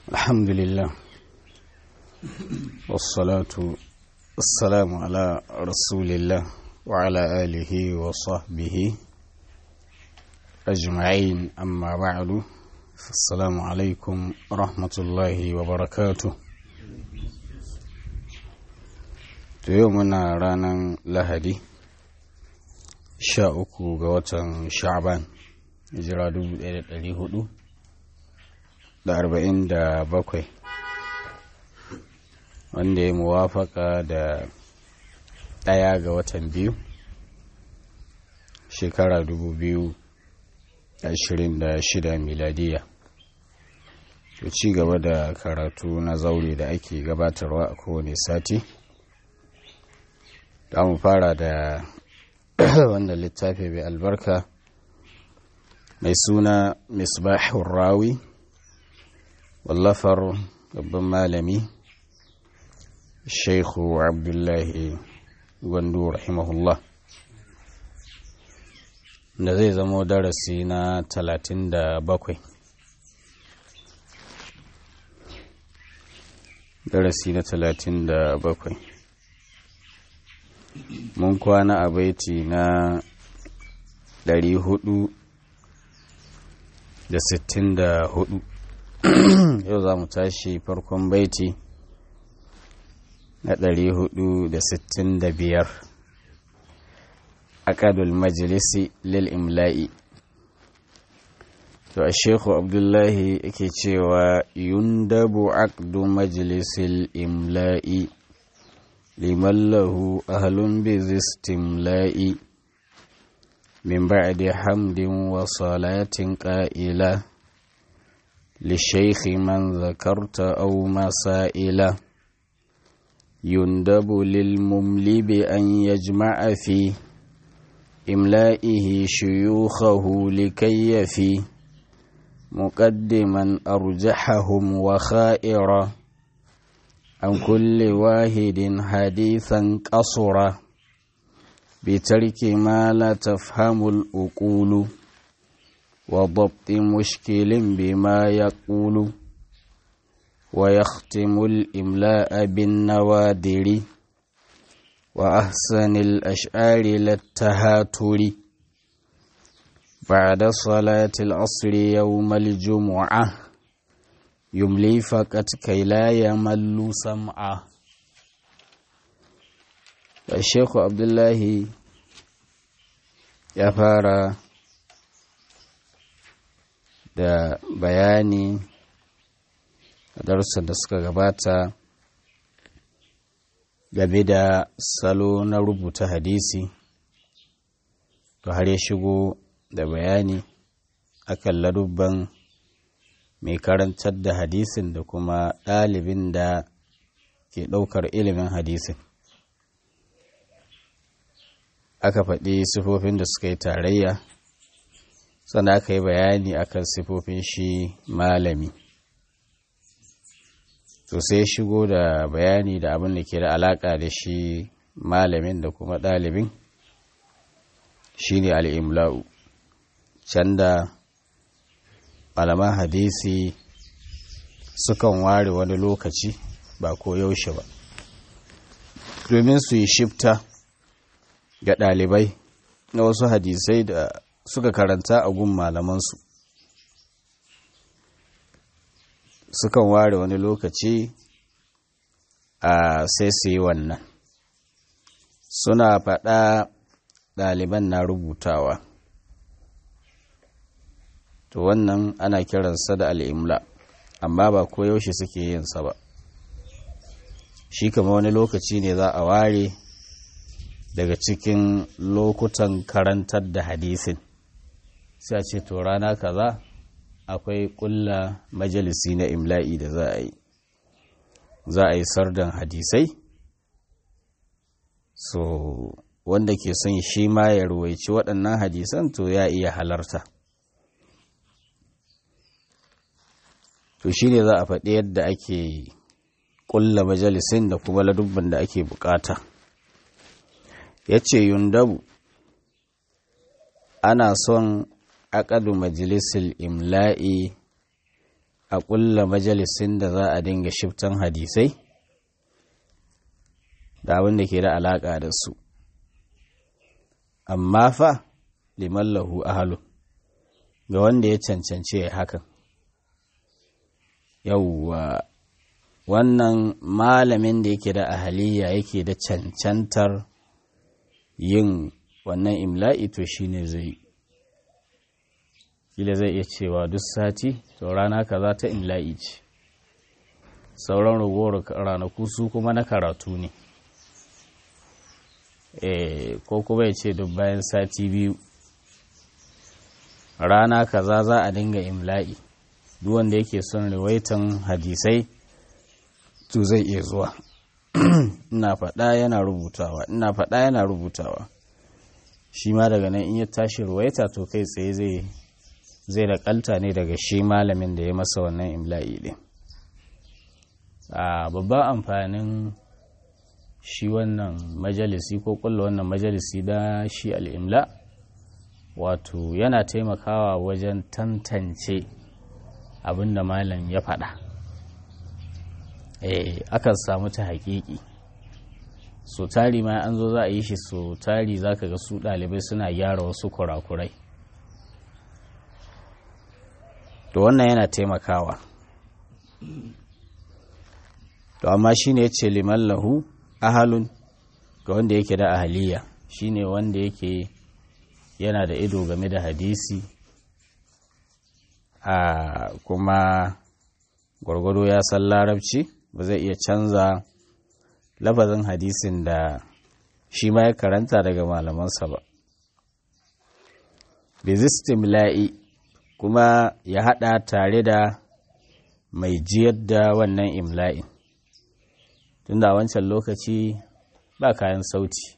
الحمد لله والصلاة والسلام على رسول الله وعلى آله وصحبه أجمعين أما بعد فالسلام عليكم ورحمة الله وبركاته يومنا رانا لهدي sha uku ga watan sha'ban hijira dubu ɗaya da ɗari hudu da arba'in da bakwai wanda ya muwafaka da ɗaya ga watan biyu shekara dubu biyu ashirin da shida miladiya to ci gaba da karatu na zaure da ake gabatarwa a kowane sati da mu fara da wannan littafi mai albarka mai suna misbahun rawi wallafar babban malami shaikhu abdullahi gwandu rahimahullah da zai zamo darasi na talatin da bakwai darasi na talatin da bakwai mun kwana a baiti na ɗari hudu da sittin da hudu yau za mu tashi farkon baiti na ɗari hudu da sittin da biyar aƙadul majalisi lil imla'i to a shekhu abdullahi yake cewa yundabu aqdu majalisil imla'i liman lahu ahlun bizi istimla'i min ba'di hamdin wa salatin qa'ila للشيخ من ذكرت أو مسائل يندب للمملي بأن يجمع في إملائه شيوخه لكي يفي مقدما أرجحهم وخائرا عن كل واحد حديثا قصرا بترك ما لا تفهم الأقول وضبط مشكل بما يقول ويختم الإملاء بالنوادر وأحسن الأشعار للتهاتر بعد صلاة العصر يوم الجمعة يملي فقط كي لا يمل سمعه الشيخ عبد الله ya fara da bayani a darussan da suka gabata game da salo na rubuta hadisi to har ya shigo da bayani akan ladubban mai karantar da hadisin da kuma ɗalibin da ke ɗaukar ilimin hadisin aka faɗi sifofin da suka yi tarayya sannan aka yi bayani akan sifofin shi malami to sai shigo da bayani da abin da ke da alaƙa da shi malamin da kuma ɗalibin shi ne al'imla'u can da malaman hadisi sukan ware wani lokaci ba ko yaushe ba domin su yi shifta ga ɗalibai na wasu hadisai da suka karanta a gun malamansu sukan ware wani lokaci a sai su yi wannan suna faɗa ɗaliban na rubutawa to wannan ana kiransa da al'imla amma ba ko yaushe suke yinsa ba shi kama wani lokaci ne za a ware daga cikin lokutan karantar da hadisin sai a ce to rana kaza akwai kulla majalisi na imla'i da za a yi za a yi sardan hadisai so wanda ke son shi ma ya ruwaici waɗannan hadisan to ya iya halarta to shi ne za a faɗi yadda ake kulla majalisin da kuma ladubban da ake bukata ya ce yundabu ana son aƙadu majalisul imla'i a ƙulla majalisin da za a dinga shiftan hadisai da abin da ke da alaƙa da su amma fa liman lahu ahalu ga wanda ya cancance ya hakan yauwa wannan malamin da yake da ahaliya yake da cancantar yin wannan imla'i to shine zai kila zai iya cewa duk sati to rana kaza ta imla'i ce sauran ragowar ranaku su kuma na karatu ne ko kuma ya ce duk bayan sati biyu rana kaza za a dinga imla'i duk wanda yake son riwaitan hadisai to zai iya zuwa ina faɗa yana rubutawa ina faɗa yana rubutawa shi ma daga nan in ya tashi ruwaita to kai tsaye zai zai da ne daga shi malamin da ya masa wannan imla'i ɗin a babban amfanin shi wannan majalisi ko kulla wannan majalisi da shi al'imla wato yana taimakawa wajen tantance abin da malam ya faɗa eh akan samu ta haƙiƙi so tari ma an zo za a yi shi so tari za ka ga su ɗalibai suna gyara wasu kurakurai to wannan yana taimakawa to amma shi ne ya ce liman lahu ahalun ga wanda yake da ahaliya shi ne wanda yake yana da ido game da hadisi a kuma gwargwado ya san larabci ba zai iya canza lafazin hadisin da shi ma ya karanta daga malamansa ba bizistimla'i kuma ya hada tare da mai jiyar da wannan imla'in tunda a wancan lokaci ba kayan sauti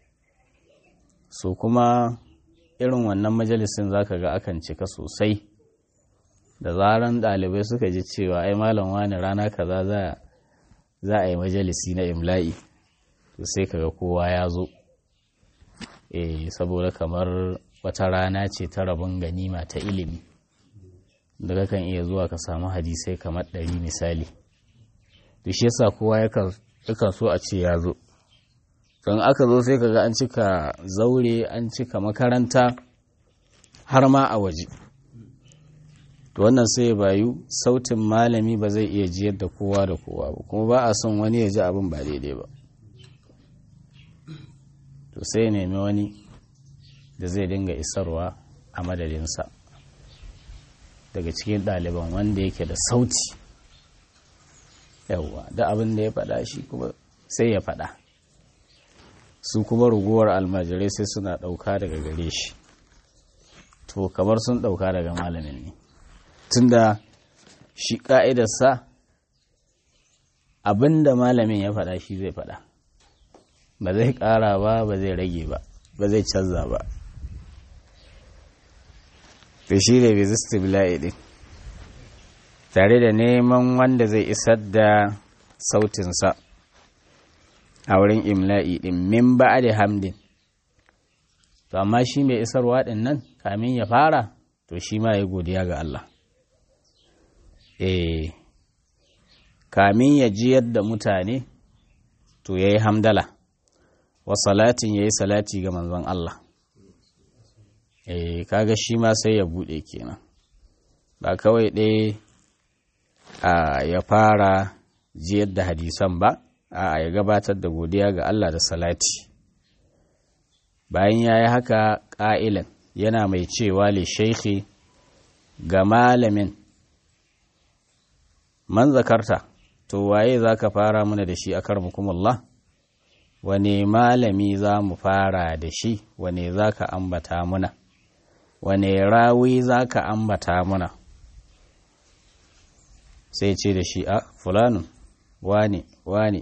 so kuma irin wannan majalisin zaka ga akan cika sosai da zaran ɗalibai suka ji cewa ai malam wani rana kaza za za a yi majalisi na imla'i to sai kaga kowa ya zo eh saboda kamar wata rana ce ta rabon ganima ta ilimi da kakan iya zuwa ka samu hadisai kamar ɗari misali to shi yasa kowa yakan so a ce ya zo don aka zo sai kaga an cika zaure an cika makaranta har ma a waje to wannan sai bayu sautin malami ba zai iya jiyar da kowa da kowa ba kuma ba a son wani ya ji abin ba daidai ba to sai nemi wani da zai dinga isarwa a madadinsa daga cikin ɗaliban wanda yake da sauti yawwa da abin da ya faɗa shi kuma sai ya faɗa su kuma ruguwar almajirai sai suna ɗauka daga gare shi to kamar sun ɗauka daga malamin ne tunda shi ƙa'idarsa abin da malamin ya faɗa shi zai faɗa ba zai ƙara ba ba zai rage ba ba zai canza ba to shi ne bizistibila'i ɗin tare da neman wanda zai isar da sautinsa a wurin imla'i ɗin min ba da hamdin to amma shi mai isarwa ɗin nan kamin ya fara to shi ma ya godiya ga Allah eh kamin ya jiyar da mutane to ya yi hamdala wa salatin ya yi salati ga manzon Allah eh kaga shi ma sai ya buɗe kenan ba kawai ɗaya a ya fara jiyar da hadisan ba a ya gabatar da godiya ga Allah da salati bayan ya yi haka ƙa'ilan yana mai cewa le shaikhi ga malamin man zakarta to waye za ka fara mana da shi a karmukumullah wane malami za mu fara da shi wane za ka ambata muna wane rawi za ka ambata muna sai ce da shi a fulanun wane wane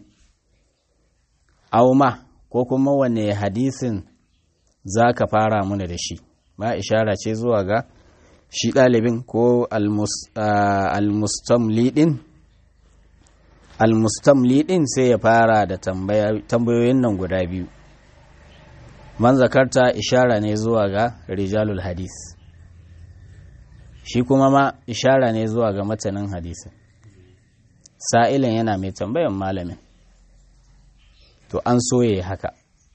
auma ko kuma wane hadisin za ka fara muna da shi ma ishara ce zuwa ga shi ɗalibin ko almustamlidin almustamlidin sai ya fara da tambayoyin nan guda biyu man zakarta ishara ne zuwa ga rijalul hadis shi kuma ma ishara ne zuwa ga matanin hadisi sa'ilin yana mai tambayan malamin to an so ya haka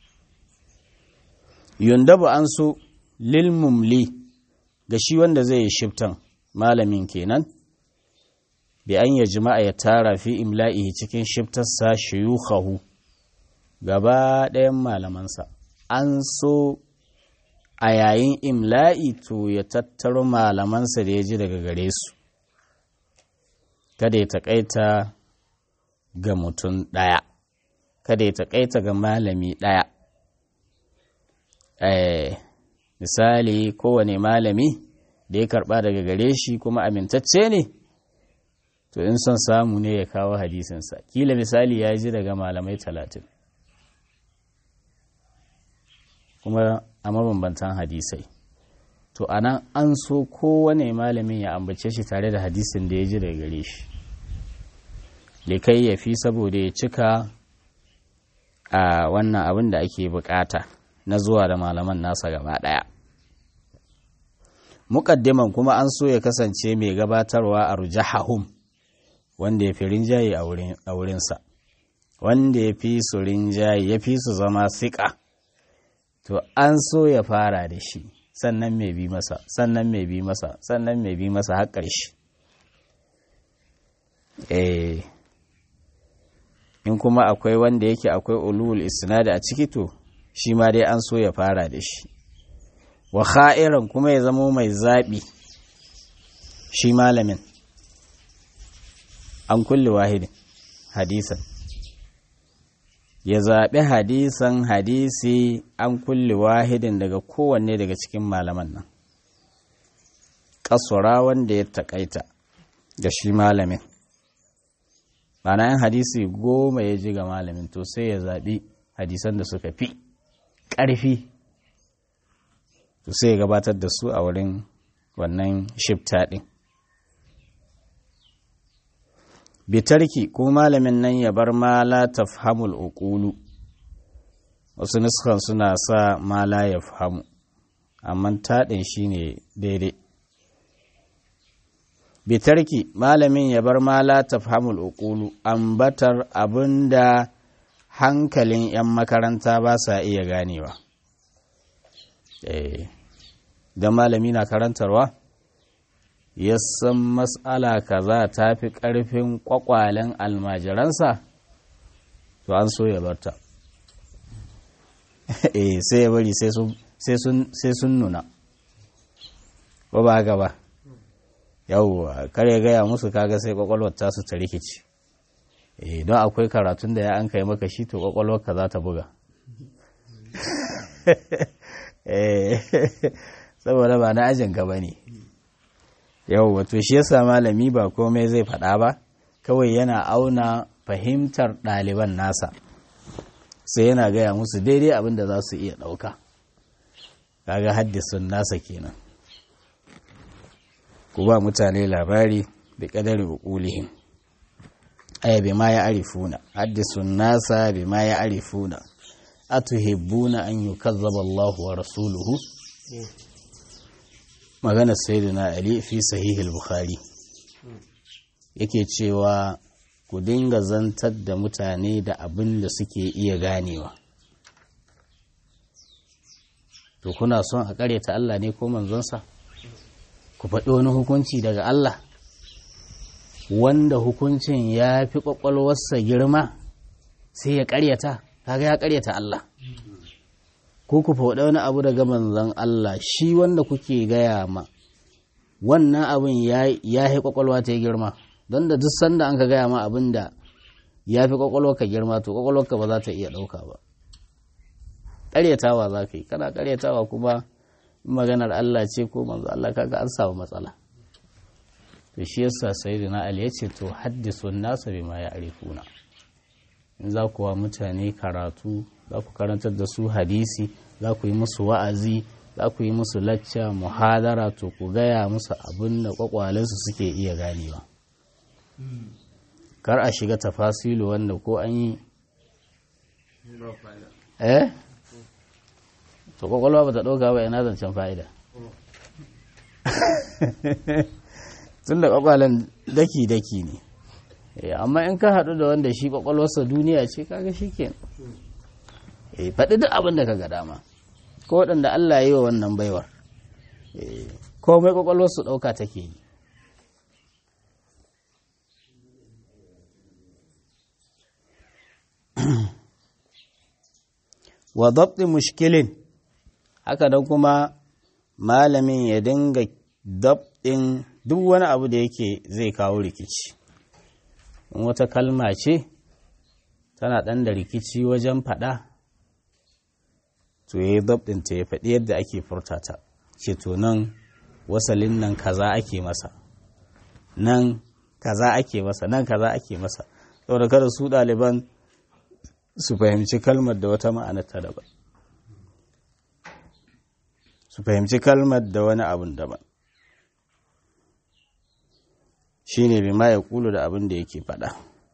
yundabu an so lilmumli ga shi wanda zai yi shiftan malamin kenan bi an ya jima'a ya tara fi imla'i cikin shiftarsa shiyukahu gaba ɗayan malamansa an so a yayin imla'i to ya tattaro malamansa da ya ji daga gare su kada ya taƙaita ga mutum ɗaya kada ya taƙaita ga malami ɗaya misali kowane malami da ya karɓa daga gare shi kuma amintacce ne to in son samu ne ya kawo hadisinsa kila misali ya ji daga malamai talatin kuma a mabambantan hadisai to anan an so kowane malamin ya ambace shi tare da hadisin da ya ji daga gare shi likai ya fi saboda ya cika a wannan abin da ake bukata na zuwa da malaman nasa gaba ɗaya muƙaddiman kuma an so ya kasance mai gabatarwa a rujahahum wanda ya fi rinjaye a wurinsa wanda ya fi su rinjaye ya fi su zama siƙa to an so ya fara da shi sannan mai bi masa sannan mai bi masa sannan mai bi masa har ƙarshe eh in kuma akwai wanda yake akwai ulul isnad a ciki to shi ma dai an so ya fara da shi wa kha'iran kuma ya zamo mai zaɓi shi malamin an kulle wahidin hadisan ya zaɓi hadisan hadisi an kulle wahidin daga kowanne daga cikin malaman nan ƙasura wanda ya taƙaita ga shi malamin Ma'ana yin hadisi goma ya ji ga malamin to sai ya zaɓi hadisan da suka fi ƙarfi to sai ya gabatar da su a wurin wannan shifta ɗin bitarki ko malamin nan ya bar mala tafhamul uqulu wasu nuskan suna sa mala ya fahamu amma taɗin shi ne daidai bitarki malamin ya bar mala tafhamul uqulu ambatar abinda hankalin 'yan makaranta ba sa iya ganewa don malami na karantarwa ya san matsala kaza ta fi ƙarfin ƙwaƙwalen almajiransa to an so ya barta eh sai ya bari sai sun nuna ba ba haka ba yawwa kare gaya musu kaga sai ƙwaƙwalwar tasu ta rikici eh don akwai karatun da ya an kai maka shi to ƙwaƙwalwar ka za ta buga saboda ba na ajin gaba ne yau wato shi yasa malami ba komai zai faɗa ba kawai yana auna fahimtar ɗaliban nasa sai yana gaya musu daidai abin da za su iya ɗauka kaga haddisun nasa kenan ku ba mutane labari da ƙadar ukulihim aya bi ma ya arifuna haddisun nasa bi ma ya arifuna atuhibbuna an yukazzaba Allahu wa rasuluhu magana sayyidina Ali fi sahihul Bukhari yake cewa ku dinga zantar da mutane da abin da suke iya ganewa to kuna son a karyata Allah ne ko manzonsa ku faɗi wani hukunci daga Allah wanda hukuncin ya fi ƙwaƙwalwarsa girma sai ya karyata kaga ya karyata Allah ko ku faɗa wani abu daga manzon Allah shi wanda kuke gaya ma wannan abin ya yi kwakwalwa ta yi girma don da duk sanda an ka gaya ma abin da ya fi kwakwalwa ka girma to kwakwalwarka ba za ta iya ɗauka ba ƙaryatawa za ka yi kana ƙaryatawa kuma maganar Allah ce ko manzo Allah kaga an samu matsala to shi yasa sayyidina Ali ya ce to haddisu nasa bima ya arifuna in za ku wa mutane karatu za ku karantar da su hadisi za ku yi musu wa'azi za ku yi musu lacca muhadara to ku gaya musu abin da kwakwalensu suke iya ganewa kar a shiga tafasilu wanda ko an yi eh to kwakwalwa ba ta ɗauka ba ina zancen fa'ida tun da kwakwalen daki-daki ne amma in ka haɗu da wanda shi kwakwalwarsa duniya ce kaga shi ke faɗi duk abin da ka ga dama ko waɗanda Allah yi wa wannan baiwar komai kwakwalwarsu ɗauka take yi wa dabti mushkilin haka da kuma malamin ya dinga dabɗin duk wani abu da yake zai kawo rikici in wata kalma ce tana ɗan da rikici wajen faɗa to ya yi dabɗinta ya faɗi yadda ake furtata ce to nan wasalin nan kaza ake masa nan kaza ake masa nan kaza ake masa saboda kada su ɗaliban su fahimci kalmar da wata ma'ana ta daban su fahimci kalmar da wani abun daban shi ne bima ya kulu da abin da yake faɗa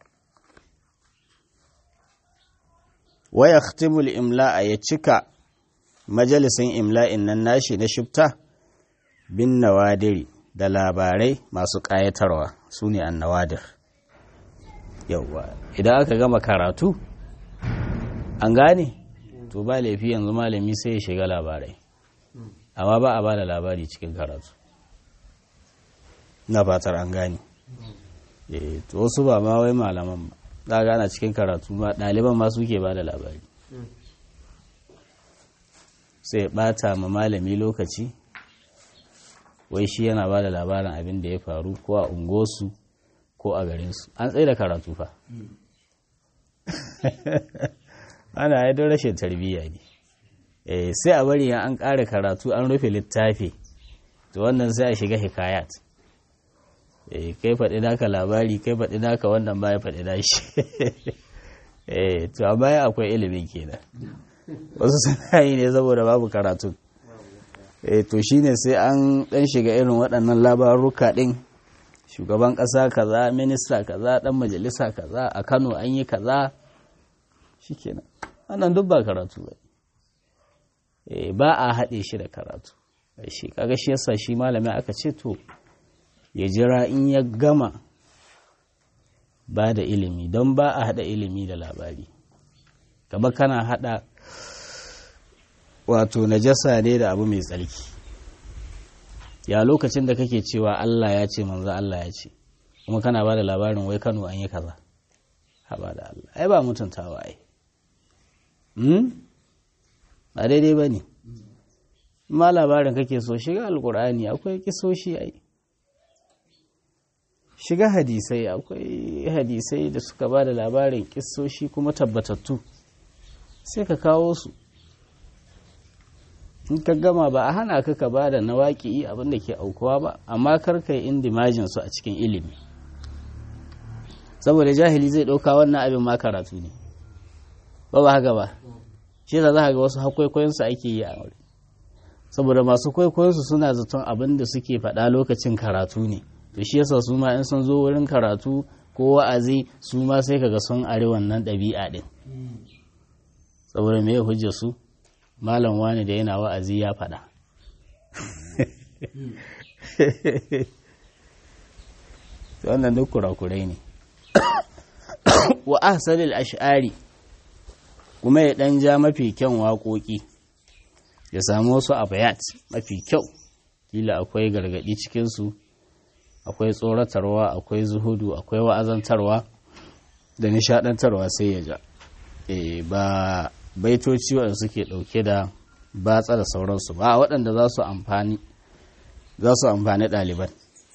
waya khtimul imla ya cika majalisin imla'in nan nashi na shifta bin nawadiri da labarai masu ƙayatarwa su ne an nawadir yauwa idan aka gama karatu an gane to ba laifi yanzu malami sai ya shiga labarai amma ba a ba da labari cikin karatu na fatar an gane to wasu ba ma wai malaman ba za gana cikin karatu ma ɗaliban ma suke ba da labari sai ɓata ma malami lokaci wai shi yana ba da labarin abin da ya faru ko a ungosu ko a garinsu an tsaye da karatu fa ana yi don rashin tarbiyya ne sai a bari an ƙara karatu an rufe littafi to wannan sai a shiga hikayat kai faɗi naka labari kai faɗi naka wannan baya faɗi nashi to a baya akwai ilimin kenan wasu suna yi ne saboda babu karatu to shine sai an ɗan shiga irin waɗannan labaruka ɗin shugaban ƙasa kaza minista kaza ɗan majalisa kaza a kano an yi kaza shikenan wannan duk ba karatu ba ba a haɗe shi da karatu shi kaga shi yasa shi malami aka ce to ya jira in ya gama ba da ilimi don ba a haɗa ilimi da labari gaba kana haɗa wato najasa ne da abu mai tsarki ya lokacin da kake cewa Allah ya ce manzo Allah ya ce kuma kana ba da labarin wai Kano an yi kaza haba da Allah ai ba mutuntawa ai ba daidai ba ne ma labarin kake so shiga alkur'ani akwai kisoshi ai shiga hadisai akwai hadisai da suka ba da labarin kisoshi kuma tabbatattu sai ka kawo su in ka gama ba a hana ka ka ba da na waƙi abin da ke aukuwa ba amma kar ka yi indimajin su a cikin ilimi saboda jahili zai ɗauka wannan abin ma karatu ne ba ba haka ba shi za ga wasu hakwaikwayensu ake yi a wuri saboda masu kwaikwayonsu suna zaton abin da suke faɗa lokacin karatu ne to shi yasa su ma in sun zo wurin karatu ko wa'azi su ma sai kaga sun are wannan ɗabi'a ɗin saboda me hujja su malam wani da yana wa'azi ya faɗa wannan duk kurakurai ne wa ahsanil ash'ari kuma ya ɗan ja mafi kyan waƙoƙi ya samu wasu abayat mafi kyau kila akwai gargaɗi cikinsu akwai tsoratarwa akwai zuhudu akwai wa'azantarwa da nishaɗantarwa sai ya ja e, ba baitoci waɗanda suke ɗauke da batsa da sauransu ba waɗanda za su amfani za su amfani ɗaliban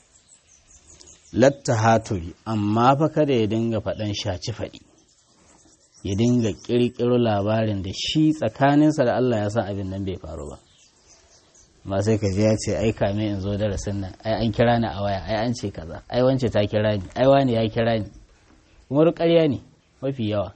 latta haturi amma fa kada ya dinga faɗan shaci faɗi ya dinga ƙirƙiro labarin da shi tsakaninsa da Allah ya san abin nan bai faru ba ba sai ka ji ya ce ai kame in zo darasin nan ai an kira ni a waya ai an ce kaza ai wance ta kira ni ai wani ya kira ni kuma ƙarya ne mafi yawa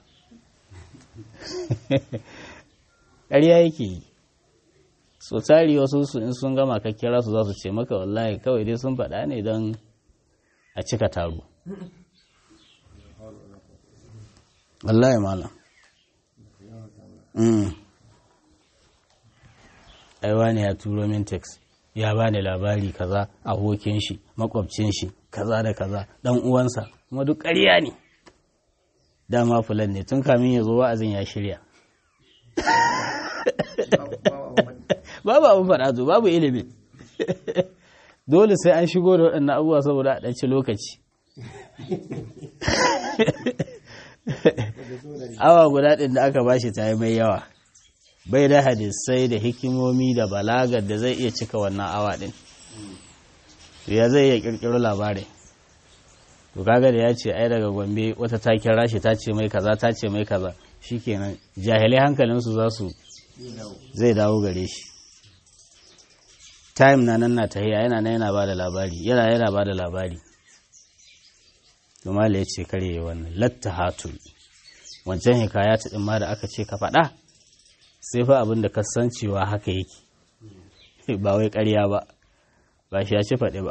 ƙarya yake yi so tari wasu su in sun gama ka kira su za su ce maka wallahi kawai dai sun faɗa ne don a cika taro wallahi malam ai wani ya turo min text ya bani labari kaza abokin shi makwabcin shi kaza da kaza dan uwansa kuma duk ƙarya ne dama fulan ne tun kamin ya zo wa'azin ya shirya babu abin faɗa zo babu ilimin dole sai an shigo da waɗannan abubuwa saboda a ɗanci lokaci awa guda ɗin da aka bashi ta yi mai yawa bai da hadisai da hikimomi da balagar da zai iya cika wannan awa ɗin ya zai iya ƙirƙiro labarai to kaga da ya ce ai daga gombe wata ta kira shi ta ce mai kaza ta ce mai kaza shikenan jahilai hankalinsu za su zai dawo gare shi time na nan na tahiya yana na yana ba da labari yana yana ba da labari Tumala ya ce kare wannan latta hatul wancan hikaya ta ma da aka ce ka faɗa sai fa abin da kasancewa haka yake ba wai ƙarya ba ba shi ya ci faɗi ba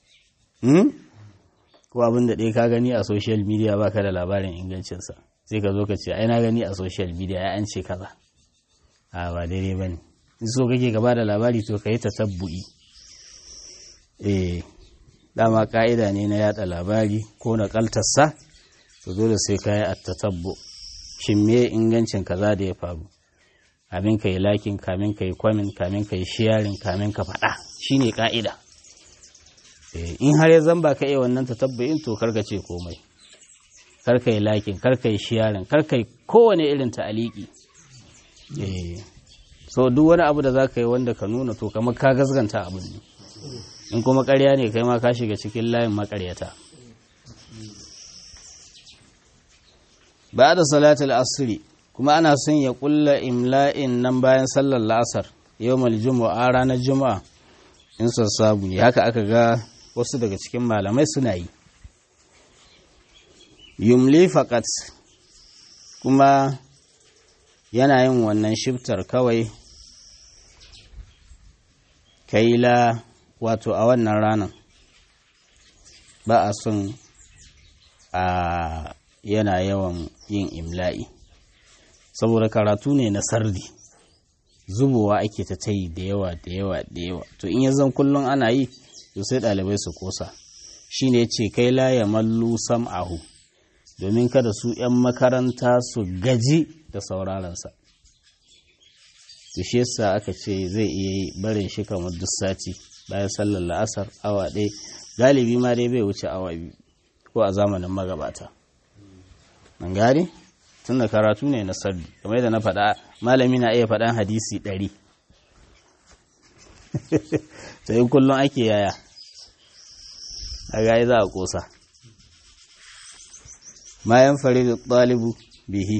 ko abin da ɗaya ka gani a social media ba ka da labarin ingancinsa sai ka zo ka ce ai na gani a social media ya an ce kaza a ba daidai ba ne in so kake gaba da labari to ka yi ta tabbu'i eh dama ka'ida ne na yada labari ko na kaltarsa to dole sai ka yi a tatabbu shin me ingancin kaza da ya faru kamin ka yi lakin kamin ka yi kwamin kamin ka yi sharing kamin ka faɗa shine ka'ida in har ya zamba ka iya wannan tatabbu'in to karka ce komai karka yi lakin karka yi sharing karka yi kowane irin ta'aliki eh so duk wani abu da za ka yi wanda ka nuna to kamar ka gasganta abin ne in kuma karya ne kai ma ka shiga cikin layin makaryata ba da salatul asiri kuma ana son ya kulla imla'in nan bayan sallar la'asar yau mal juma'a ranar juma'a in sassabu ne haka aka ga wasu daga cikin malamai suna yi yumli fakat kuma yana yin wannan shiftar kawai kaila wato a wannan ranar ba a son a yana yawan yin imla'i saboda karatu ne na sardi zubowa ake ta tayi da yawa da yawa da yawa to in zan kullum ana yi to sai ɗalibai su kosa shi ne ce kai la ya mallu sam'ahu domin kada su 'yan makaranta su gaji da saurarensa su shi yasa aka ce zai iya yi barin shi kamar duk sati bayan sallar la'asar awa ɗaya galibi ma dai bai wuce awa biyu ko a zamanin magabata an gane tun da karatu ne na sardi kamar yadda na faɗa malami na iya faɗan hadisi ɗari sai kullum ake yaya a gayi za a ƙosa mayan faridu ɗalibu bihi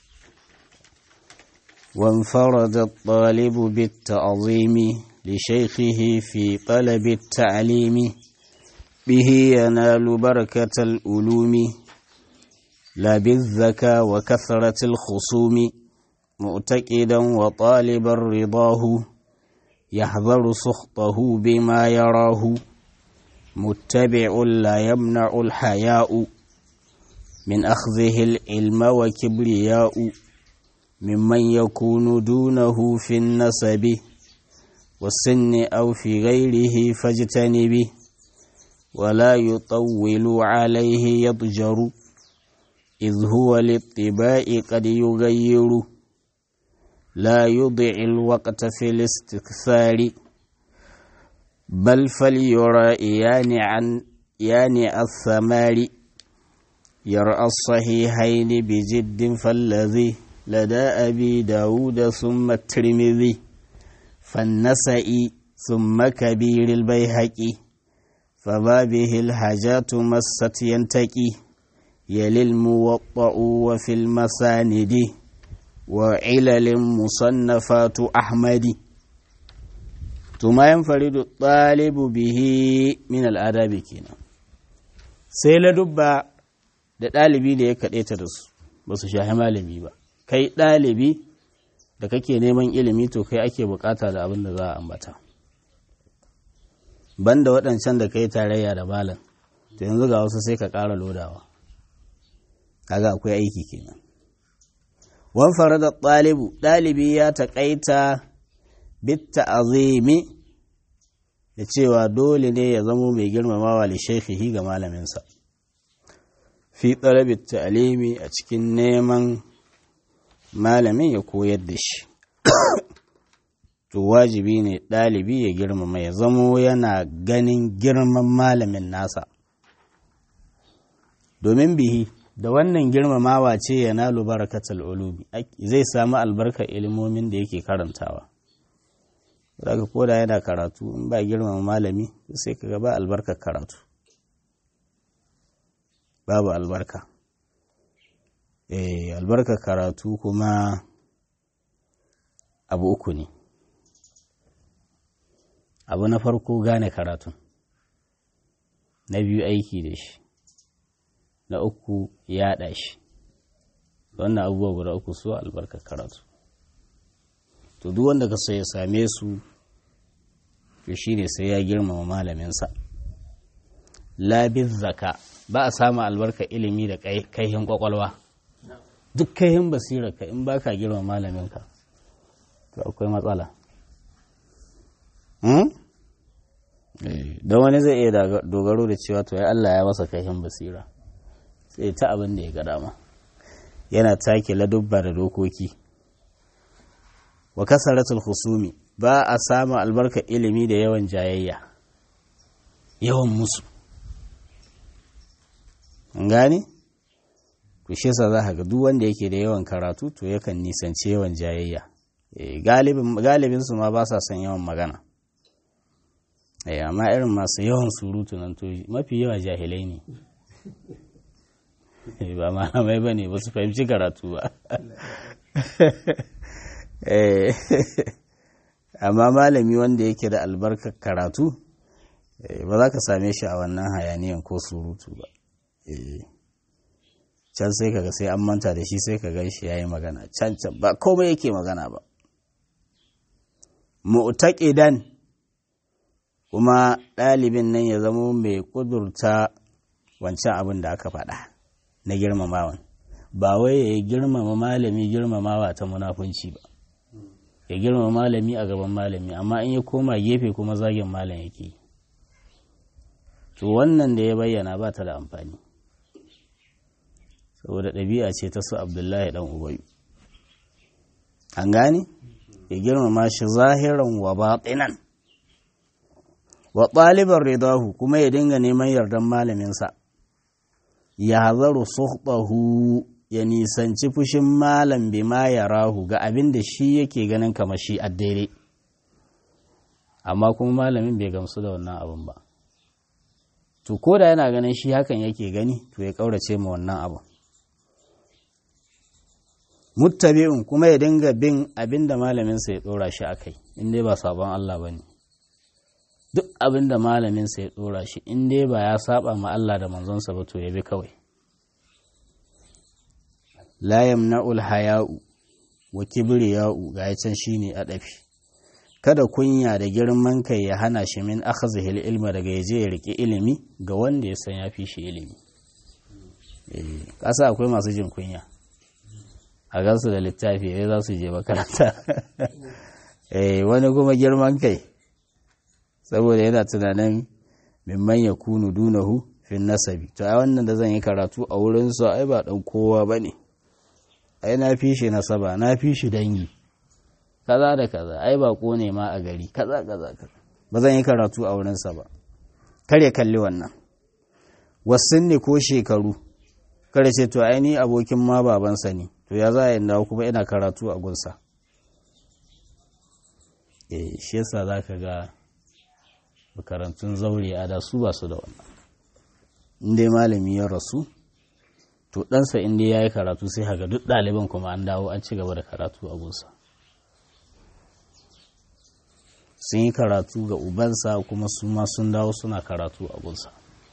وانفرد الطالب بالتعظيم لشيخه في طلب التعليم به ينال بركة الألوم لا بالذكى وكثرة الخصوم مؤتكدا وطالبا رضاه يحذر سخطه بما يراه متبع لا يمنع الحياء من أخذه العلم وكبرياء ممن يكون دونه في النسب والسن أو في غيره فاجتنبه ولا يطول عليه يضجر إذ هو للطباع قد يغير لا يضع الوقت في الاستكثار بل فليرى يعني عن يعني الثمار يرأى الصحيحين بجد فالذي لدى أبي داود ثم الترمذي فالنسئي ثم كبير البيهقي فما به الحاجات مست ينتقي يلي الموطأ وفي المساند وعلل مصنفات أحمد ثم ينفرد الطالب به من الآداب كنا سيلا دبا da ɗalibi da ya kaɗaita da su ba su shahi malami ba kai ɗalibi da kake neman ilimi to kai ake bukata da abin da za a ambata banda waɗancan da kai tarayya da malam to yanzu ga wasu sai ka ƙara lodawa kaga akwai aiki kenan wan da ɗalibu ɗalibi ya taƙaita bitta azimi da cewa dole ne ya zamo mai girmamawa li shaikhihi ga malaminsa fi talabi ta'alimi a cikin neman malamin ya koyar da shi to wajibi ne ɗalibi ya girmama ya zamo yana ganin girman malamin nasa domin bihi da wannan girmamawa ce ya nalu barakatul ulumi zai samu albarkar ilimomin da yake karantawa zaka koda yana karatu in ba girmama malami sai ka ba albarkar karatu babu albarka eh albarkar karatu kuma abu uku ne abu na farko gane karatun na biyu aiki da shi na uku yaɗa shi wannan abubuwa guda uku su albarkar karatu to duk wanda ka so ya same su to shi ne sai ya girmama malaminsa labin zaka ba a samu albarkar ilimi da kaihin kwakwalwa duk kaihin basirarka in ba ka girmama malaminka to akwai matsala don wani zai iya dogaro da cewa to ya Allah ya masa kaihin basira sai ta abin da ya ga dama yana take ladubba da dokoki wa kasaratul husumi ba a samun albarka ilimi da yawan jayayya yawan musu gane ku shi sa za ga duk wanda yake da yawan karatu to yakan nisanci yawan jayayya galibin su ma ba sa son yawan magana amma irin masu yawan surutu nan to mafi yawa jahilai ne ba malamai ba ne ba su fahimci karatu ba amma malami wanda yake da albarkar karatu ba za ka same shi a wannan hayaniyan ko surutu ba can sai kaga sai an manta da shi sai ka gan shi ya yi magana can can ba komai yake magana ba mu'taqidan kuma ɗalibin nan ya zama mai ƙudurta wancan abin da aka faɗa na girmamawan ba wai ya girmama malami girmamawa ta munafunci ba ya girmama malami a gaban malami amma in ya koma gefe kuma zagin malam yake to wannan da ya bayyana ba ta da amfani saboda ɗabi'a ce ta su abdullahi ɗan ubayu an gane ya girmama shi zahiran wa baɗinan wa ɗaliban ridahu kuma ya dinga neman yardan malaminsa ya hazaru suhbahu ya nisanci fushin malam bima ya rahu ga abin da shi yake ganin kamar shi a daidai amma kuma malamin bai gamsu da wannan abin ba to ko da yana ganin shi hakan yake gani to ya ƙaurace ma wannan abin muttabi'un kuma ya dinga bin abin da malaminsa ya ɗora shi a kai in dai ba sabon Allah ba ne duk abin da malaminsa ya ɗora shi in dai ba ya saba ma Allah da manzonsa ba to ya bi kawai la yamna'ul haya'u wa kibriya'u ga can shine adafi kada kunya da girman kai ya hana shi min akhazihil ilma daga yaje ya riki ilimi ga wanda ya san ya fi shi ilimi eh kasa akwai masu jin kunya a gansu da littafi ya za su je makaranta eh wani kuma girman kai saboda yana tunanin mimman ya kunu dunahu fin nasabi to ai wannan da zan yi karatu a wurin sa ai ba dan kowa bane ai na fi shi nasaba na fi shi dangi kaza da kaza ai ba ne ma a gari kaza kaza kaza ba zan yi karatu a wurin sa ba kar ya kalli wannan wasunni ko shekaru kare ce to ai ni abokin ma babansa ne to ya za a yi dawo kuma ina karatu a gunsa eh shi yasa za ka ga makarantun zaure a da su ba su da wannan inda malami ya rasu to ɗansa inda ya yi karatu sai haka duk ɗaliban kuma an dawo an ci gaba da karatu a gunsa sun yi karatu ga ubansa kuma su ma sun dawo suna karatu a gunsa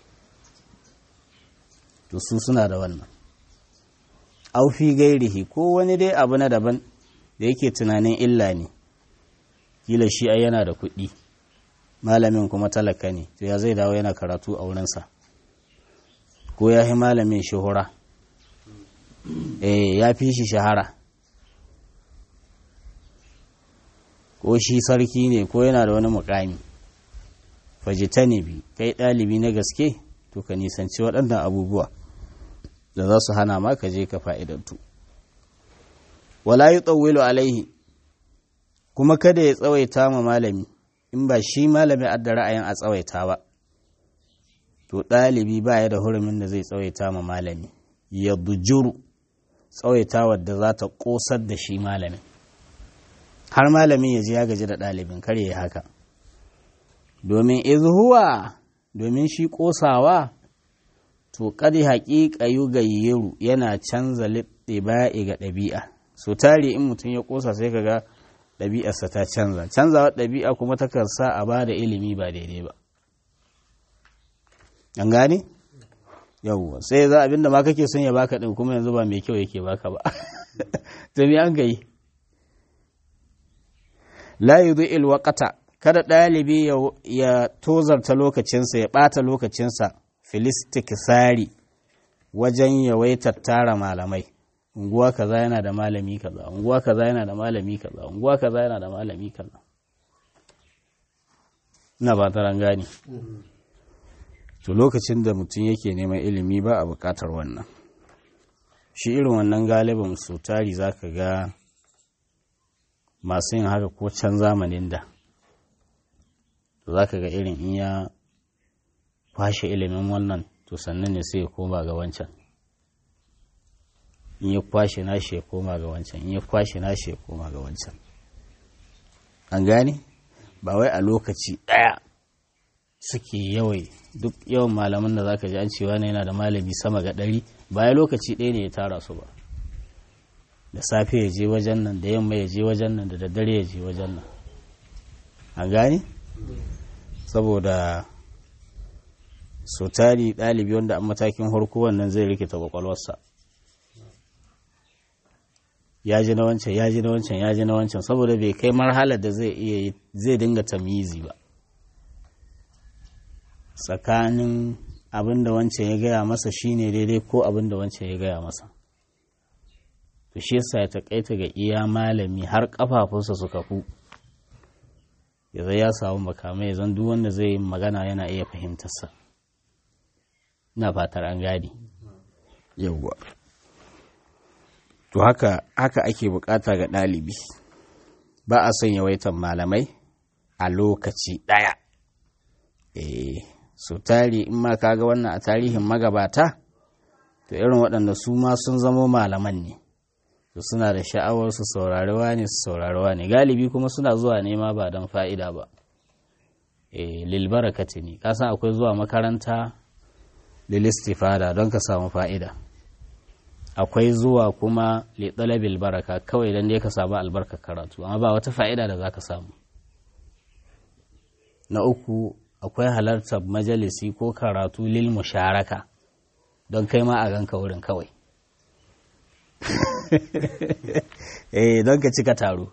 to su suna da wannan aufi gairihi ko wani dai abu na daban da yake tunanin illa ne kila shi ai yana da kuɗi malamin kuma talaka ne to ya zai dawo yana karatu a wurinsa ko ya fi malamin shahura eh ya fi shi shahara ko shi sarki ne ko yana da wani mukami fajitanibi kai ɗalibi na gaske to ka nisanci waɗannan abubuwa da za su hana ma ka je ka fa'idantu wala yi tsawilu alaihi kuma kada ya tsawaita ma malami in ba shi malami adda ra'ayin a tsawaita ba to ɗalibi ba ya da hurumin da zai tsawaita ma malami ya bujuru tsawaita wadda za ta ƙosar da shi malamin har malamin ya ji ya gaji da ɗalibin kar ya haka domin izhuwa domin shi ƙosawa to kadi haƙiƙa yu gayyeru yana canza ba'i ga ɗabi'a so tari in mutum ya ƙosa sai kaga ɗabi'arsa ta canza canzawa ɗabi'a kuma takan sa a ba da ilimi ba daidai ba an gane yawwa sai za abinda ma kake son ya baka ɗin kuma yanzu ba mai kyau yake baka ba to me an gayi la yudhi'il waqata kada ɗalibi ya tozarta lokacinsa ya ɓata lokacinsa filistikisari wajen yawaitar tara malamai unguwa kaza yana da malami kaza unguwa kaza yana da malami kaza unguwa kaza yana da malami kaza ina ba taran gani to lokacin da mutum yake neman ilimi ba a bukatar wannan shi irin wannan galibin su tari za ka ga masu yin haka ko can zamanin da za ka ga irin in ya kwashe ilimin wannan to sannan ne sai ya koma ga wancan in ya kwashe nashi ya koma ga wancan in ya kwashe nashi ya koma ga wancan an gane ba wai a lokaci ɗaya suke yawai duk yawan malaman da zaka ji an cewa ne yana da malami sama ga ɗari baya lokaci ɗaya ne ya tara su ba da safe ya je wajen nan da yamma ya je wajen nan da daddare ya je wajen nan an gane saboda so tari ɗalibi wanda a matakin harko wannan zai rikita kwakwalwarsa ya ji na wancan ya ji na wancan ya ji na wancan saboda bai kai marhalar da zai iya zai dinga tamizi ba tsakanin abin da wancan ya gaya masa shine daidai ko abin da wancan ya gaya masa to shi yasa ya takaita ga iya malami har kafafunsa su kafu ya zai ya samu makamai zan duk wanda zai yi magana yana iya fahimtarsa ina fatar an gadi yawwa to haka haka ake bukata ga ɗalibi ba a son yawaitan malamai a lokaci ɗaya eh so tari in ma kaga wannan a tarihin magabata to irin waɗanda su ma sun zamo malaman ne to suna da sha'awar su saurariwa ne su saurariwa ne galibi kuma suna zuwa nema ba don fa'ida ba eh lil barakati ne kasan akwai zuwa makaranta lil istifada don ka samu fa'ida akwai zuwa kuma li talabil baraka kawai dan dai ka samu albarkar karatu amma ba wata fa'ida da zaka samu na uku akwai halartar majalisi ko karatu lil musharaka don kai ma a ganka wurin kawai eh don ka cika taro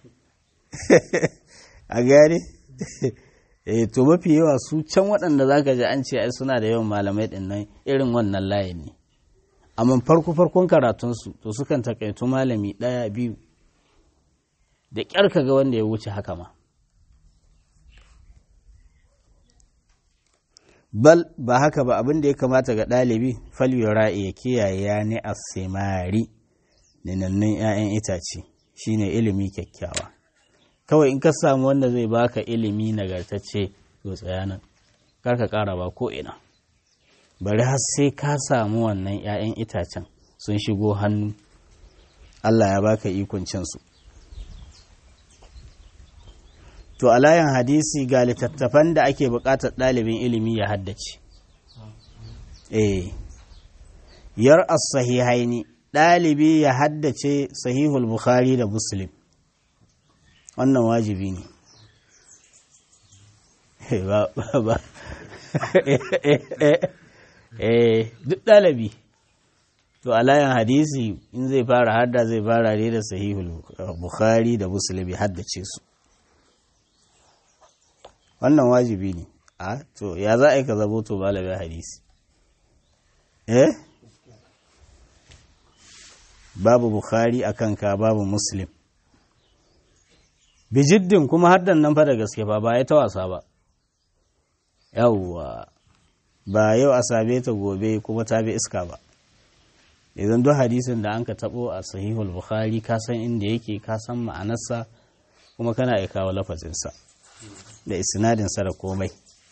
a gane eh to mafi yawa su can waɗanda za ka ji an ce ai suna da yawan malamai ɗin nan irin wannan layin ne amma farko farkon karatunsu to sukan takaitu malami ɗaya biyu da ƙyar ka ga wanda ya wuce haka ma bal ba haka ba abin da ya kamata ga ɗalibi falyura'i ya kiyaye ya ni asimari ninannun 'ya'yan itace shine ilimi kyakkyawa kawai in ka samu wanda zai baka ilimi nagartacce to tsaya nan kar ka ƙara ba ko ina bari har sai ka samu wannan 'ya'yan itacen sun shigo hannu Allah ya baka ikon cinsu to a layin hadisi ga littattafan da ake buƙatar ɗalibin ilimi ya haddace eh yar as-sahihaini ɗalibi ya haddace sahihul bukhari da muslim wannan wajibi ne ba ba eh duk ɗalibi to a layin hadisi in zai fara hadda zai fara ne da sahihul bukhari da muslim ya haddace su wannan wajibi ne a to ya za a yi ka zabo to malamin hadisi eh babu bukhari a kanka babu muslim bijiddin kuma haddan nan fa da gaske ba ba ya ta wasa ba yawwa ba yau a same ta gobe kuma ta bi iska ba idan duk hadisin da an ka tabo a sahihul bukhari ka san inda yake ka san ma'anarsa kuma kana iya kawo lafazinsa da isnadinsa da komai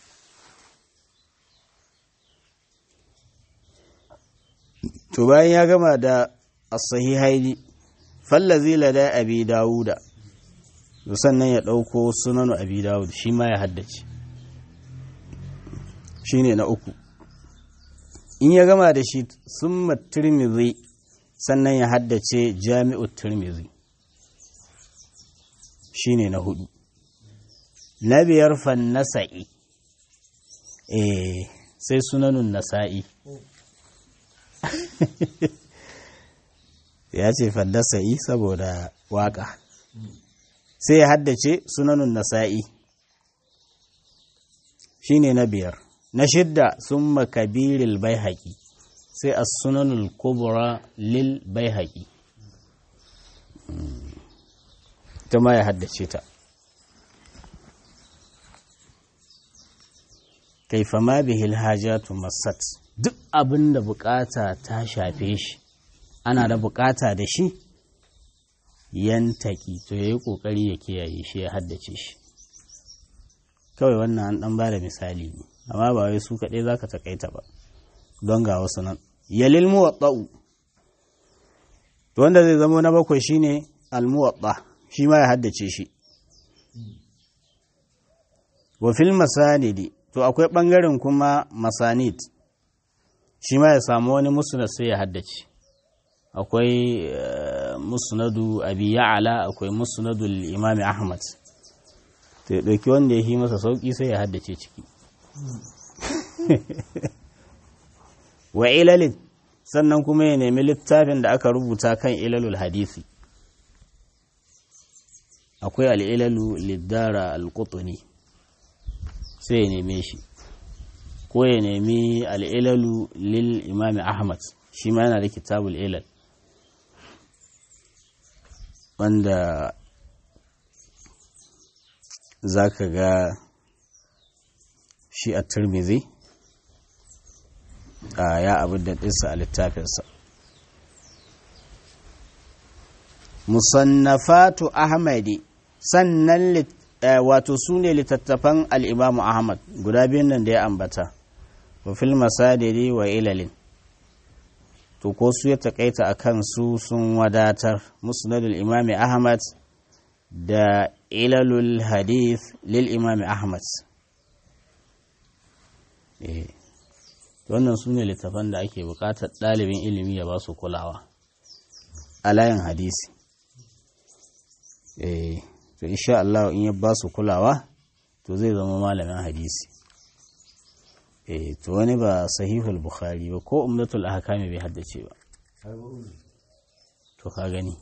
to bayan ya gama da as-sahihaini fallazi lada abi dawuda sannan ya ɗauko sunanu abi dawud shi ma ya haddace shi ne na uku in ya gama da shi sun tirmizi sannan ya haddace jami'u tirmizi shi ne na hudu na biyar fannasa'i eh sai sunanun nasa'i ya ce fannasa'i saboda waka sai ya haddace sunanun nasa'i shi ne na biyar na shidda sun makabiril bai haƙi sai a sunanul kubura lil bai haƙi ta ma ya haddace ta kaifa ma bihil hajatu masat duk abin da bukata ta shafe shi ana da bukata da shi yantaki to ya yi ƙoƙari ya kiyaye shi ya haddace shi kawai wannan an ɗan ba da misali ne amma ba wai su kaɗai za ka taƙaita ba don ga wasu nan yalil muwaɗa'u wanda zai zama na bakwai shine almuwaɗa shi ma ya haddace shi wa fil masanidi to akwai ɓangaren kuma masanid shi ma ya samu wani musnad sai ya haddace akwai musnadu abi ya'ala akwai musnadu imami ahmad to ya ɗauki wanda ya yi masa sauƙi sai ya haddace ciki wa ilalin sannan kuma ya nemi littafin da aka rubuta kan ilalul hadisi akwai al'ilalu liddara al-qutni sai ya neme shi ko ya nemi al'ilalu lil imami ahmad shi ma yana da kitabul ilal wanda za ka ga shi a turmizi a ya abin da ɗinsa a littafinsa musannafatu ahmadi sannan wato su ne littattafan al'imamu ahmad guda biyun nan da ya ambata wa fil masadiri wa ilalin to ko su ya takaita a kansu sun wadatar musnadul imami ahmad da ilalul hadith lil imami ahmad wannan su ne littafan da ake bukatar ɗalibin ilimi ya ba su kulawa a layin hadisi to insha Allah in ya ba su kulawa to zai zama malamin hadisi to wani ba sahihul bukhari ba ko umdatul ahkami bai haddace ba to ka gani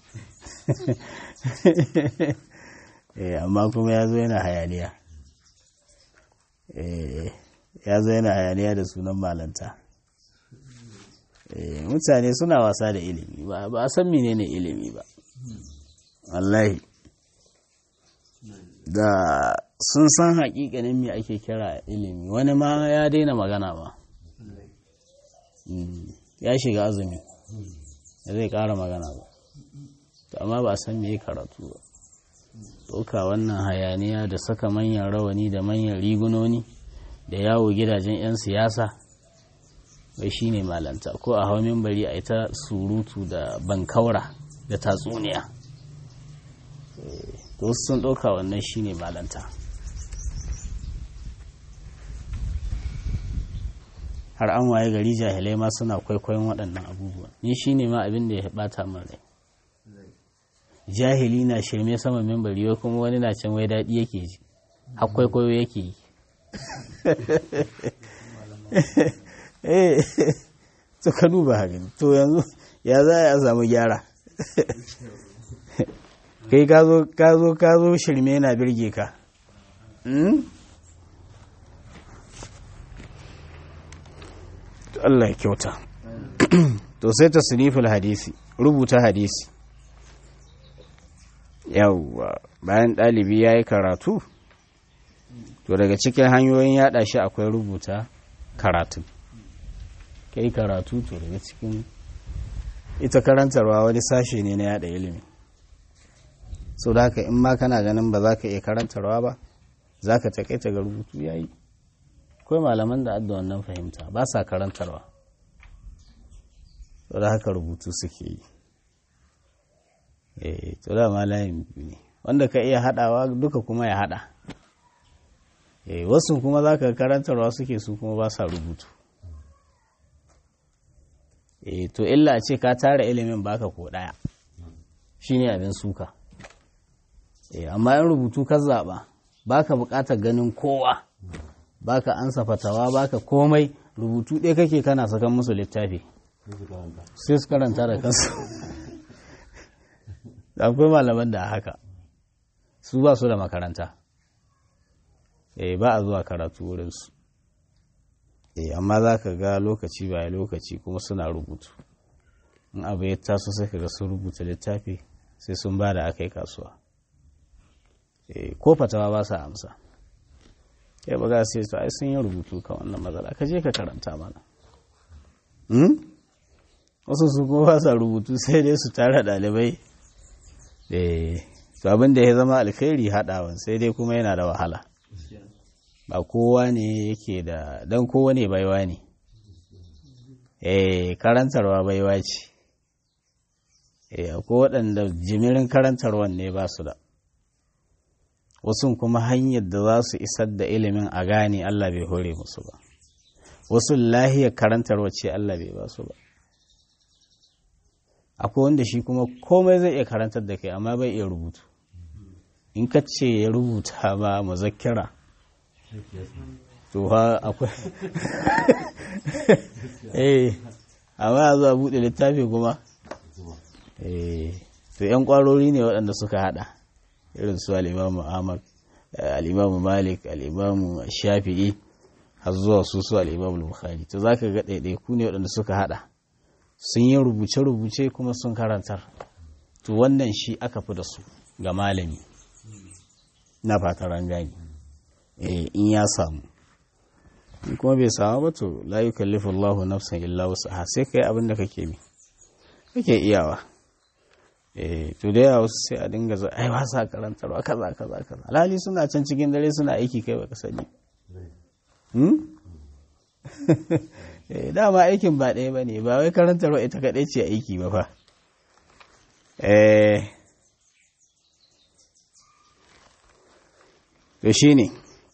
amma kuma ya zo yana hayaniya ya zo yana hayaniya da sunan malanta mutane suna wasa da ilimi ba a san menene ilimi ba wallahi da sun san hakikanin me ake kira ilimi wani ma ya daina magana ba ya shiga azumi da zai kara magana ba amma ba a san me karatu ba ɗauka wannan hayaniya da saka manyan rawani da manyan rigunoni da yawo gidajen 'yan siyasa bai shi ne malanta ko a hau bari a ita surutu da bankaura da tatsuniya to wasu sun ɗauka wannan shi ne malanta har an waye gari jahilai ma suna kwaikwayon waɗannan abubuwa ni shi ne ma abin da ya ɓata min rai jahili na shirme sama mimbari wai kuma wani na can wai daɗi yake ji har kwaikwayo yake yi eh to ka duba hakan to yanzu ya za a samu gyara kai ka zo ka zo ka zo shirme na birge ka Allah ya kyauta to sai tasniful hadisi rubuta hadisi yawwa bayan ɗalibi ya yi karatu to to daga cikin hanyoyin yada shi akwai rubuta karatu kai karatu to daga cikin ita karantarwa wani sashe ne na yada ilimi so da haka in ma kana ganin ba za ka iya karantarwa ba za ka takaita ga rubutu ya yi akwai malaman da adda wannan fahimta ba sa karantarwa so da haka rubutu suke yi eh to da malayin ne wanda ka iya hadawa duka kuma ya hada eh wasu kuma za ka karantarwa suke su kuma ba sa rubutu eh to illa ce ka tara ilimin baka ko daya shine abin suka eh amma in rubutu ka zaba baka bukatar ganin kowa baka ansa fatawa baka komai rubutu ɗaya kake kana sakan musu littafi sai su karanta da kansu akwai malaman da haka su ba su da makaranta eh ba a zuwa karatu wurinsu eh amma za ka ga lokaci baya lokaci kuma suna rubutu in abu ya taso sai ka ga sun rubuta littafi sai sun ba da aka yi kasuwa eh ko fatawa ba sa amsa ya ba za su yi ai sun yi rubutu kan wannan matsala ka je ka karanta mana wasu su kuma ba sa rubutu sai dai su tara ɗalibai to abin da ya zama alkhairi haɗawan sai dai kuma yana da wahala ba kowa ne yake da don kowa ne baiwa ne eh karantarwa baiwa ce eh akwai waɗanda jimirin karantarwan ne ba su da wasu kuma hanyar da za su isar da ilimin a gane Allah bai hore musu ba wasu lahiyar karantarwa ce Allah bai ba su ba akwai wanda shi kuma komai zai iya karantar da kai amma bai iya rubutu in ka ce ya rubuta ba muzakkira to ha akwai eh amma a zuwa buɗe littafi kuma eh to yan ƙwarori ne waɗanda suka haɗa irin su al'imamu ahmad al'imamu malik al'imamu shafi'i har zuwa su su al'imamu bukhari to za ka ga ɗaiɗaiku ne waɗanda suka haɗa sun yi rubuce-rubuce kuma sun karantar to wannan shi aka fi da su ga malami na fataran gani in ya samu in kuma bai samu ba to la yukallifu Allahu nafsan illa wusaha sai kai abin da kake mi kake iyawa eh to da yawa wasu sai a dinga zo ai ba sa karantarwa kaza kaza kaza alhali suna can cikin dare suna aiki kai baka sani hmm eh dama aikin ba ɗaya bane ba wai karantarwa ita kaɗai ce aiki ba fa eh to shine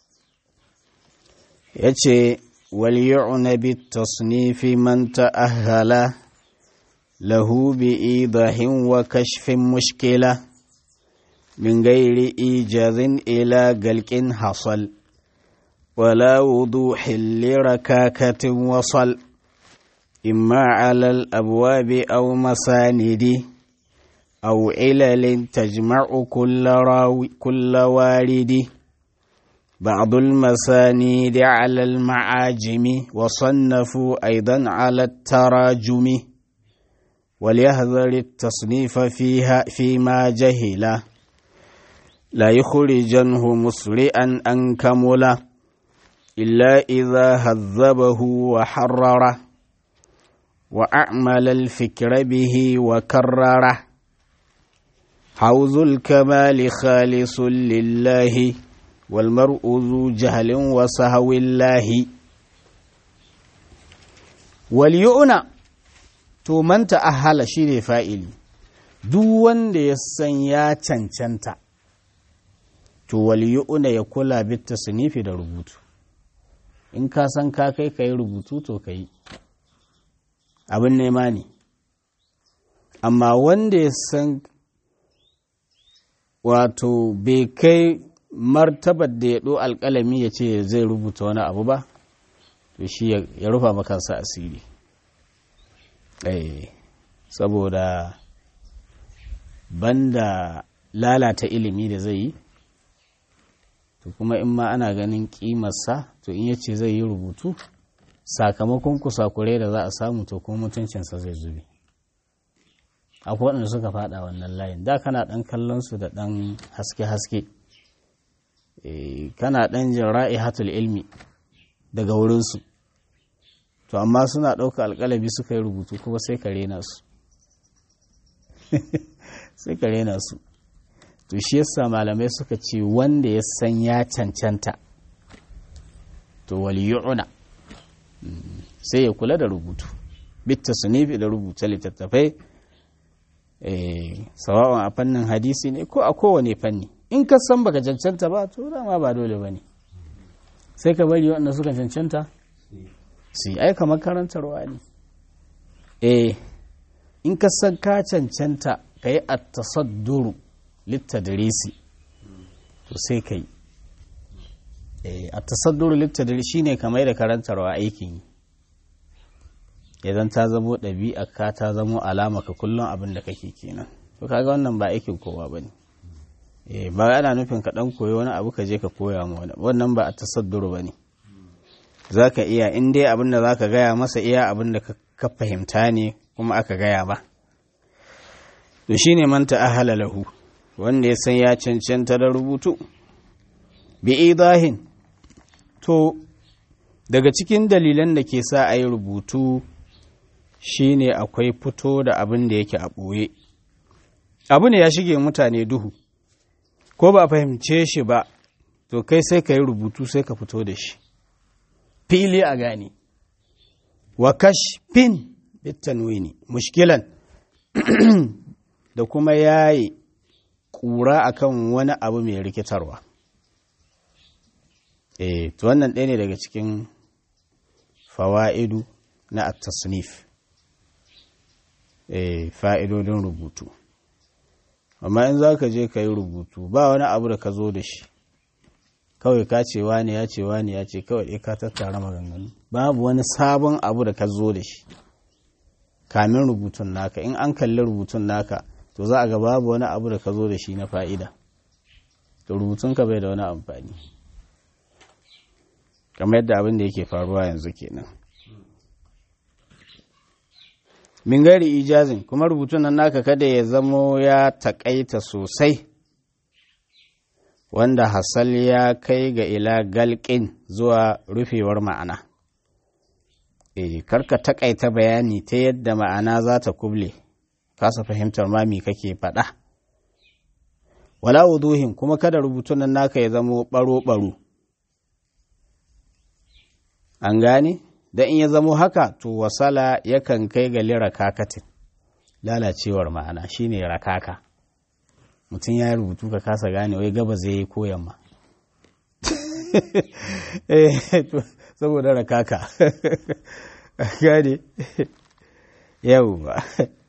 yace wal yu'na bit tasnifi man ta'ahhala له بإيضاح وكشف مشكلة من غير إيجاز إلى قلق حصل ولا وضوح لركاكة وصل إما على الأبواب أو مساند أو علل تجمع كل, راوي كل وارد بعض المسانيد على المعاجم وصنفوا أيضا على التراجم وليحذر التصنيف فيها فيما جهل لا يخرجنه مسرئا أن كمل إلا إذا هذبه وحرره وأعمل الفكر به وكرره حوز الكمال خالص لله والمرء ذو جهل وسهو الله وليؤنى to man ta'ahala shi ne fa'ili duk wanda ya san ya cancanta to waliyuna ya kula bitta sunifi da rubutu in ka san ka kai ka yi rubutu to ka yi abin nema ne amma wanda ya san wato bai kai martabar da ya ɗo alƙalami ya ce zai rubuta wani abu ba to shi ya rufa makansa asiri Eh, saboda banda lalata ilimi da zai yi to kuma in ma ana ganin kimarsa to in yace zai yi rubutu sakamakon kusakure da za a samu to kuma mutuncinsa zai zube akwai waɗanda suka faɗa wannan layin da kana ɗan kallon su da ɗan haske-haske kana ɗan jin ra'ihatul ilmi daga wurinsu to amma suna ɗauka alƙalabi suka yi rubutu kuma sai ka rena su sai ka rena su to shi yasa malamai suka ce wanda ya san ya cancanta to waliyuna sai ya kula da rubutu bitta sunifi da rubuta littattafai sawa'un a fannin hadisi ne ko a kowane fanni in ka san baka cancanta ba to dama ba dole ba ne sai ka bari waɗanda suka cancanta su yi aika makarantarwa ne eh in ka san ka cancanta ka yi a tasadduru littadarisi to sai ka yi a tasadduru littadari shine kamar da karantarwa aikin yi idan ta zamo ɗabi'a ka ta zamo alama ka kullum abin da kake kenan to kaga wannan ba aikin kowa ba ne ba ana nufin ka ɗan koyi wani abu ka je ka koya ma wani wannan ba a tasadduru ba ne za ka iya in dai abin da za ka gaya masa iya abin da ka fahimta ne kuma aka gaya ba to shine man ta'ahala lahu wanda ya san ya cancanta da rubutu bi idahin to daga cikin dalilan da ke sa a yi rubutu shine akwai fito da abin da yake a ɓoye abu ne ya shige mutane duhu ko ba a fahimce shi ba to kai sai ka yi rubutu sai ka fito da shi fili a gane wa kashfin bitanwini mushkilan da kuma yayi ƙura akan wani abu mai rikitarwa eh to wannan ɗaya ne daga cikin fawa'idu na at-tasnif eh fa'idodin rubutu amma in za ka je ka yi rubutu ba wani abu da ka zo da shi kawai ka ce wani ya ce wani ya ce kawai ka tattara maganganu babu wani sabon abu da ka zo da shi kamin rubutun naka in an kalli rubutun naka to za a ga babu wani abu da ka zo da shi na fa'ida to rubutunka bai da wani amfani kamar yadda abin da yake faruwa yanzu kenan min gari ijazin kuma rubutun nan naka kada ya zamo ya takaita sosai wanda hasal ya kai ga ila galƙin zuwa rufewar ma'ana e karka takaita bayani ta yadda ma'ana za ta kuble kasa fahimtar mami kake faɗa wala wuduhin kuma kada rubutun nan naka ya zamo ɓaro-ɓaro an gane da in ya zamo haka to wasala yakan kai ga lira kakatin lalacewar ma'ana shine rakaka mutum ya rubutu ka kasa gane wai gaba zai yi ko yamma saboda rakaka gane yau ba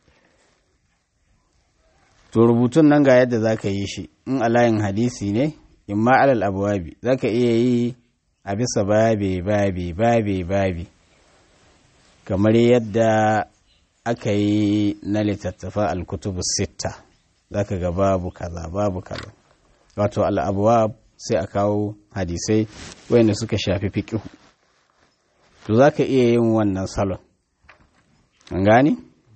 to rubutun nan ga yadda za ka yi shi in alayin hadisi ne in ma alal abuwabi za ka iya yi a bisa babe babe babe babe kamar yadda aka yi na littattafa alkutubu sitta za ka ga babu kaza babu kaza wato al'abuwa sai a kawo hadisai wayanda suka shafi fiƙihu to za ka iya yin wannan salon an gani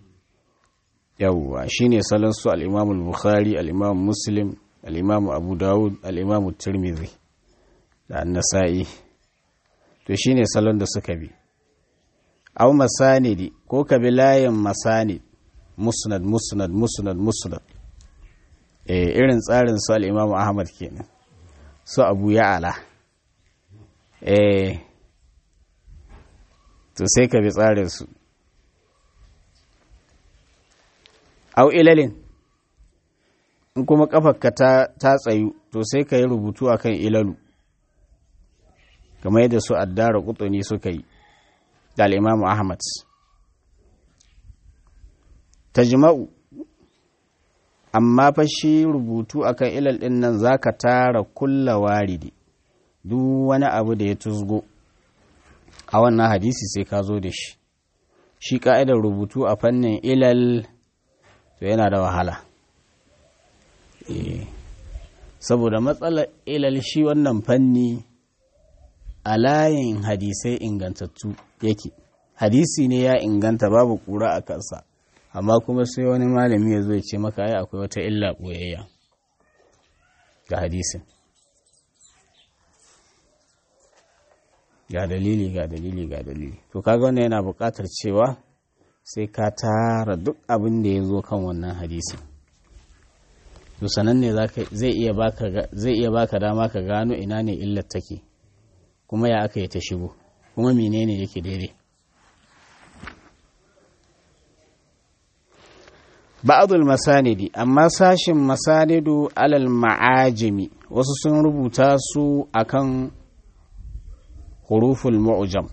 yawwa shi ne salon su al'imamul bukhari al'imam muslim al'imamu abu dawud al'imamu turmizi da annasa'i to shi ne salon da suka bi au masanidi ko ka bi layin masanid musnad musnad musnad musnad eh irin tsarin su al'imamu ahmad kenan su abu ya'ala eh to sai ka bi tsarin su au ilalin in kuma kafarka ta, ta tsayu to sai ka yi rubutu akan ilalu kamar yadda su addara kutuni suka yi da al'imamu ahmad tajma'u amma fa shi rubutu akan ilal ɗin nan za ka tara kulla waridi duk wani abu da ya tuzgo a wannan hadisi sai ka zo da shi shi ka'idar rubutu a fannin ilal to yana da wahala saboda matsalar ilal shi wannan fanni a layin hadisai ingantattu yake hadisi ne ya inganta babu kura a kansa amma kuma sai wani malami ya zo ya ce maka ai akwai wata illa ɓoyayya ga hadisin ga dalili ga dalili ga dalili to kaga wannan yana buƙatar cewa sai ka tara duk abin da ya zo kan wannan hadisi to sanan ne zai iya baka zai iya baka dama ka gano ina ne illar take kuma ya aka yi ta shigo kuma menene yake daidai ba'adul masanidi amma sashin masanidu alal ma'ajimi wasu sun rubuta su akan huruful mu'jam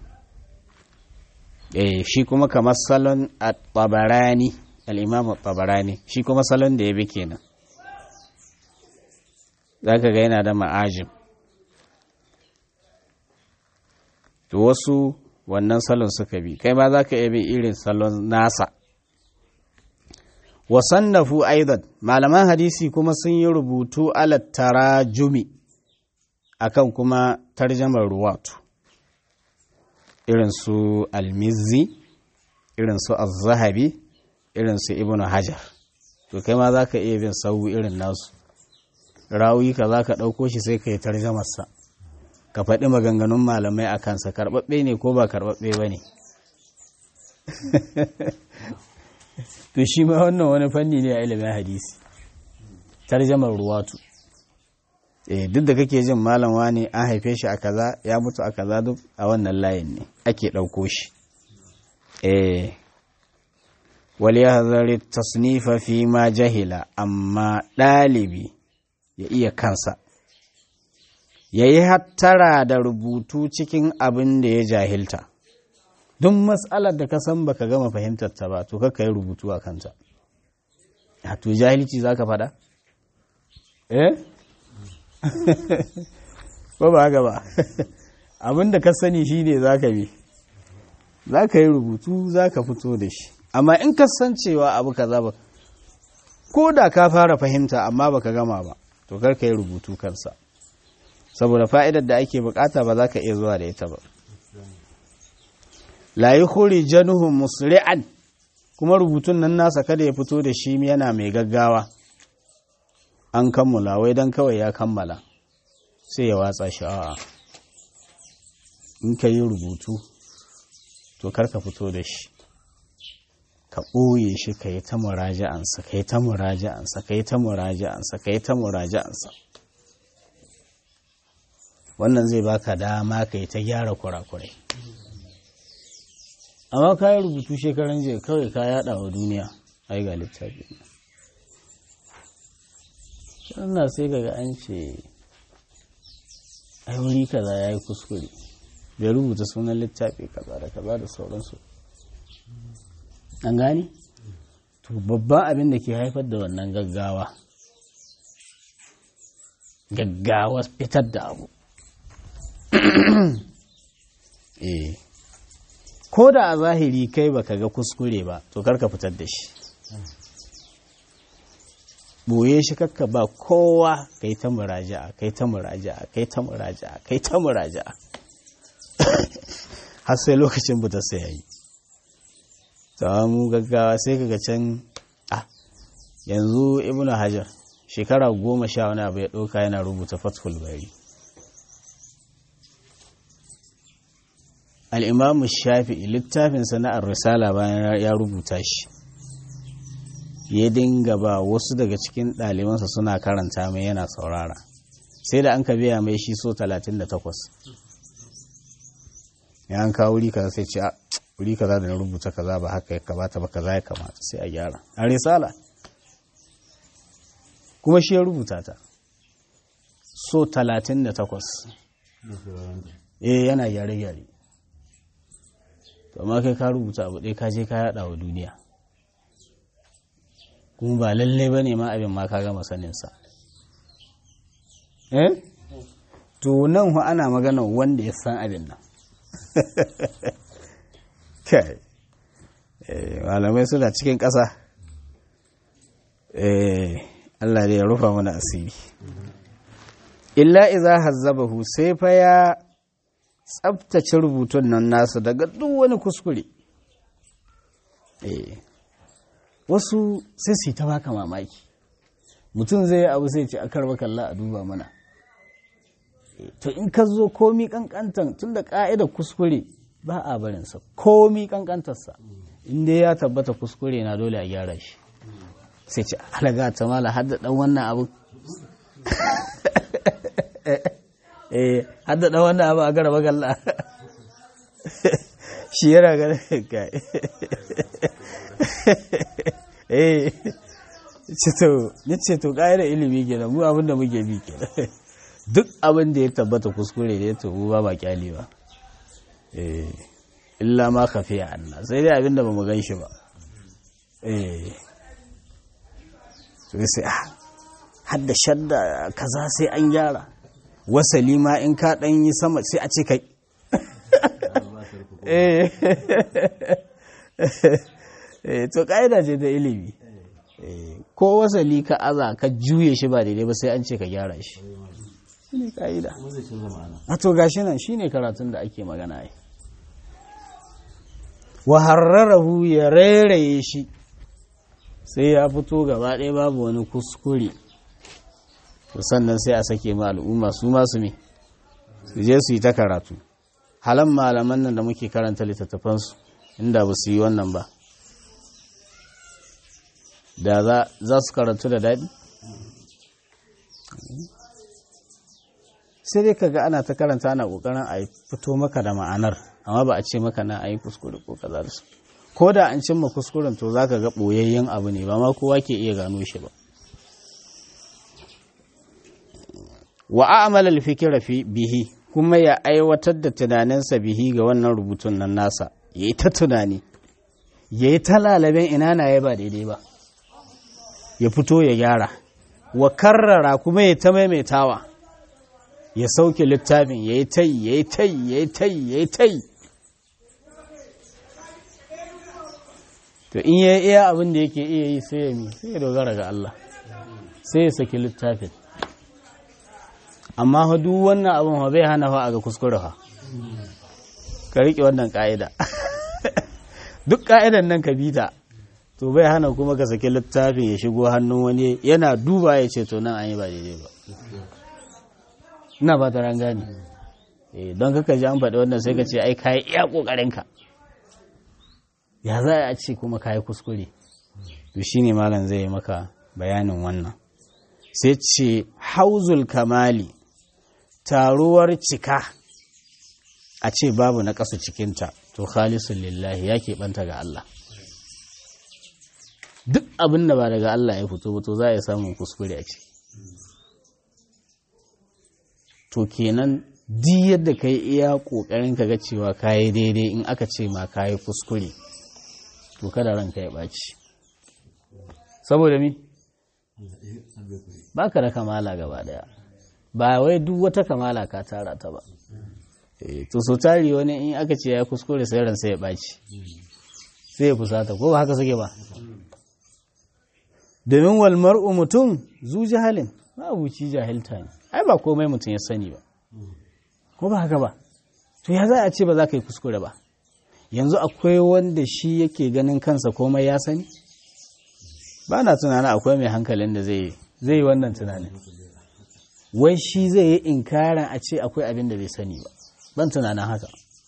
eh shi kuma kamar salon at-tabarani al-imam at-tabarani shi kuma salon da ya bi kenan zaka ga yana da ma'ajim to wasu wannan salon suka bi kai ma zaka iya bi irin salon nasa wasannafu aidan malaman hadisi kuma sun yi rubutu ala tarajumi akan kuma tarjamar ruwatu irin su almizzi irin su az-zahabi irin su ibnu hajar to kai ma za ka iya bin sau irin nasu rawi ka za ka ɗauko shi sai ka yi tarjamarsa ka faɗi maganganun malamai a kansa karɓaɓɓe ne ko ba karɓaɓɓe ba ne to shi ma wannan wani fanni ne a ilimin hadisi tarjamar ruwatu eh duk da kake jin malam wani an haife shi a kaza ya mutu a kaza duk a wannan layin ne ake ɗauko shi eh wal yahzari tasnifa fi ma jahila amma ɗalibi ya iya kansa ya yi hattara da rubutu cikin abin da ya jahilta duk matsalar da ka san baka gama fahimtar ta ba to kakka yi rubutu a kanta a to jahilci za ka faɗa? eh? ba ba haka ba abin da ka sani shi ne za ka bi za ka yi rubutu za ka fito da shi amma in ka san cewa abu ka ba ko da ka fara fahimta amma baka gama ba to kar ka yi rubutu kansa saboda fa'idar da ake bukata ba za ka iya zuwa da ita ba la yi huri januhu musri'an kuma rubutun nan nasa kada ya fito da shi yana mai gaggawa an kammala wai don kawai ya kammala sai ya watsa shi a'a in ka yi rubutu to kar ka fito da shi ka ɓoye shi ka yi ta muraja'ansa ka yi ta muraja'ansa ka yi ta muraja'ansa ka yi ta muraja'ansa wannan zai baka dama ka yi ta gyara kurakurai amma ka yi rubutu shekaran jiya kawai ka yada wa duniya ai ga littafi na sai kaga an ce ai wuri kaza ya yi kuskure bai rubuta sunan littafi kaza da kaza da sauransu an gani to babban abin da ke haifar da wannan gaggawa gaggawa fitar da abu eh ko da a zahiri kai baka ga kuskure ba to karka fitar da shi boye shi kakka ba kowa kai ta muraja'a kai ta muraja'a kai ta muraja'a kai ta muraja'a har sai lokacin buta sai yayi mu gaggawa sai kaga can ah yanzu ibnu hajar shekara goma sha wani abu ya ɗauka yana rubuta fathul bari al'imamu shafi'i littafin sana'ar risala bayan ya rubuta shi ya dinga ba wasu daga cikin ɗalibansa suna karanta mai yana saurara sai da an ka biya mai shi so 38 ya an kawo wuri kaza sai ce a wuri kaza da na rubuta kaza ba haka ya kamata ba kaza ya kamata sai a gyara a risala kuma shi ya rubuta ta so 38 eh yana gyare-gyare to amma kai ka rubuta abu ɗaya ka je ka yaɗa wa duniya kuma ba lalle ba ne ma abin ma ka gama saninsa eh to nan hu ana magana wanda ya san abin nan kai malamai suna cikin ƙasa Allah da ya rufa mana asiri illa iza hazzabahu sai fa ya tsabtace rubutun nan nasu daga duk wani kuskure wasu sai su ta baka mamaki mutum zai abu sai ce akar bakalla a duba mana to in ka zo komi kankantan tun da ka'ida kuskure ba a barinsa komi kankantarsa inda ya tabbata kuskure na dole a gyara shi sai ce alaga ta mala hadda dan wannan abu eh hadda dan wannan abu a garaba galla shi yana ganin kai eh ceto ni ceto ƙa'idar ilimi kenan mu abin da muke bi kenan duk abin da ya tabbata kuskure ne to mu ba ba kyale ba eh illa ma khafiya Allah sai dai abin da bamu gan shi ba eh sai sai ah hadda shadda kaza sai an gyara wasali ma in ka dan yi sama sai a ce kai eh to ƙa'ida ce ta ilimi ko wasali ka aza ka juye shi ba daidai ba sai an ce ka gyara shi shine ƙa'ida a to gashi nan shine karatun da ake magana yi wa harrarahu ya rairaye shi sai ya fito gaba ɗaya babu wani kuskure to sannan sai a sake ma al'umma su masu me su je su yi ta karatu halan malaman nan da muke karanta littattafansu inda ba su yi wannan ba da za su karantu da daɗi sai dai kaga ana ta karanta ana ƙoƙarin a fito maka da ma'anar amma ba a ce maka na a yi kuskure ko kaza da su ko da an cimma kuskuren to za ka ga ɓoyayyen abu ne ba ma kowa ke iya gano shi ba wa a'malal fikira fi bihi kuma ya aiwatar da tunaninsa bihi ga wannan rubutun nan nasa ya yi ta tunani ya yi ta lalaben ina na ya ba daidai ba ya fito ya gyara wa karrara kuma ya ta maimaitawa ya sauke littafin ya yi tai ya yi tai ya yi tai ya yi tai to in ya iya abin da yake iya yi sai ya mi sai ya dogara ga Allah sai ya saki littafin amma fa duk wannan abin fa bai hana fa a ga kuskure fa ka riƙe wannan ƙa'ida duk ƙa'idan nan ka bita to bai hana kuma ka saki littafin ya shigo hannun wani yana duba ya ce to nan an yi ba daidai ba ina ba ta gane don kaka ji an faɗi wannan sai ka ce ai kayi iya ƙoƙarinka ya za a ce kuma kayi kuskure to shine malam zai yi maka bayanin wannan sai ce hauzul kamali taruwar cika a ce babu na ƙasa cikinta to khalisun lillahi ya keɓanta ga Allah duk abin da ba daga Allah ya fito to za a yi samun kuskure a ciki to kenan di yadda ka yi iya ƙoƙarin ka ga cewa ka yi daidai in aka ce ma ka yi kuskure to kada ranka ya ɓaci saboda mi ba ka da kamala gaba daya ba wai duk wata kamala ka tara ta ba to so tari wani in aka ce ya kuskure sai ransa ya ɓaci sai ya fusata ko ba haka suke ba domin walmar mutum zu jahalin ba abuci jahilta ne ai ba komai mutum ya sani ba ko ba haka ba to ya za a ce ba za ka yi kuskure ba yanzu akwai wanda shi yake ganin kansa komai ya sani ba na tunanin akwai mai hankalin da zai yi wannan tunanin wai shi zai yi inkarin a ce akwai abin da bai sani ba ban tunanin haka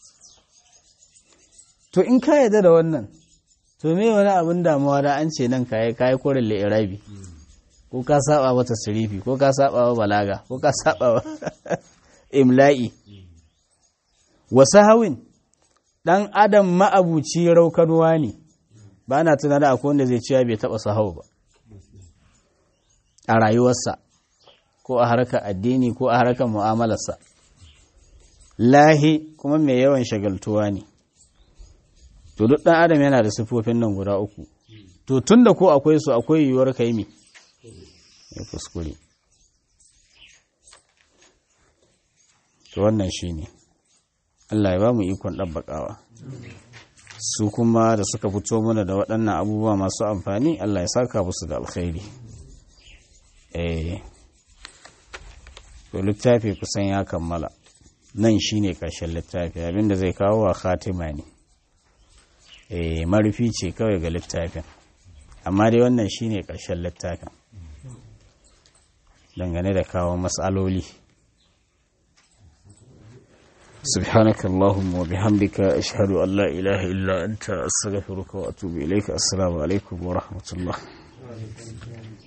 to in ka yarda da wannan to me wani abin damuwa da an ce nan kayi kayi korin li'irabi ko ka saba wa tasrifi ko ka saba wa balaga ko ka saba wa imla'i wa sahawin dan adam ma'abuci raukanuwa ne ba na tunanin akwai wanda zai ciya bai taba sahau ba a rayuwarsa ko a harkar addini ko a harkar mu'amalarsa lahi kuma mai yawan shagaltuwa ne to duk ɗan adam yana da sifofin nan guda uku to tun da ko akwai su akwai yiwuwar ka yi mi ya kuskure to wannan shi ne Allah ya ba mu ikon ɗabbaƙawa su kuma da suka fito mana da waɗannan abubuwa masu amfani Allah ya saka musu da alkhairi eh to littafi kusan ya kammala nan shine ƙarshen littafi abinda zai kawo wa khatima ne eh marufi ce kawai ga littafin amma dai wannan shine ƙarshen littafin dangane da kawo matsaloli سبحانك اللهم وبحمدك أشهد أن لا إله إلا أنت أستغفرك وأتوب إليك السلام عليكم ورحمة الله